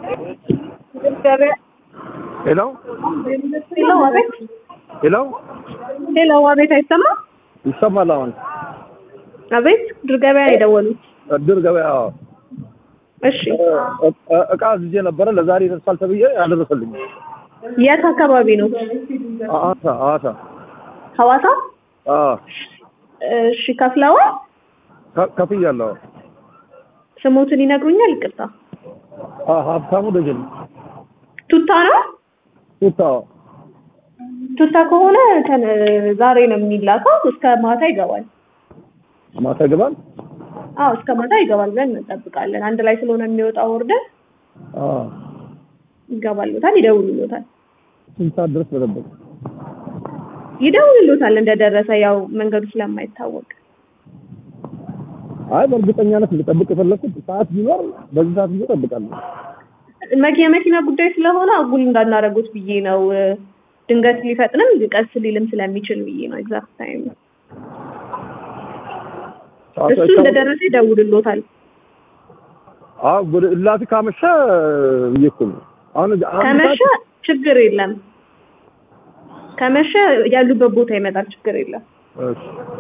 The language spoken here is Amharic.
ሄሎ ሄሎ አቤት ሄሎ ሄሎ አቤት አይሰማም ይሰማል አሁን አቤት ድር ገበያ ነው የደወሉት እድር ገበያ እሺ እ- እ- እቃ አዝዤ ነበረ ለዛሬ ይደርሳል ተብዬ አልደረሰልኝ የት አካባቢ ነው ሐዋሳ ሐዋሳ ሐዋሳ አዎ እሺ ከፍለዋል ከ- ከፍያለሁ ስሞትን ይነግሩኛል ይቅርታ አዎ ሀብታሙ ደጀን ቱታ ነው ቱታ ቱታ ከሆነ ከነ- ዛሬ ነው የሚላከው እስከ ማታ ይገባል ማታ ይገባል አዎ እስከ ማታ ይገባል ብለን እንጠብቃለን አንድ ላይ ስለሆነ የሚወጣው ወርደን አዎ ይገባሉታል ይደውሉሎታል ስንት ሰዓት ድረስ በጠበቅ ይደውሉሎታል እንደደረሰ ያው መንገዱ ስለማይታወቅ አይ በእርግጠኛነት ልጠብቅ የፈለኩት ሰዓት ቢኖር በዚህ ሰዓት ቢኖር እጠብቃለሁ መኪና የመኪና ጉዳይ ስለሆነ አጉል እንዳናረጉት ብዬ ነው ድንገት ሊፈጥንም ቀስ ሊልም ስለሚችል ብዬ ነው ኤግዛክት ታይም ሰዓቱ እሱ አይታወቅም። እንደደረሰ ይደውልሎታል አዎ ወደ እላፊ ካመሸ ብዬ እኮ ነው አሁን አንድ ከመሸ ሰዓት ችግር የለም ከመሸ ያሉበት ቦታ ይመጣል ችግር የለም እሺ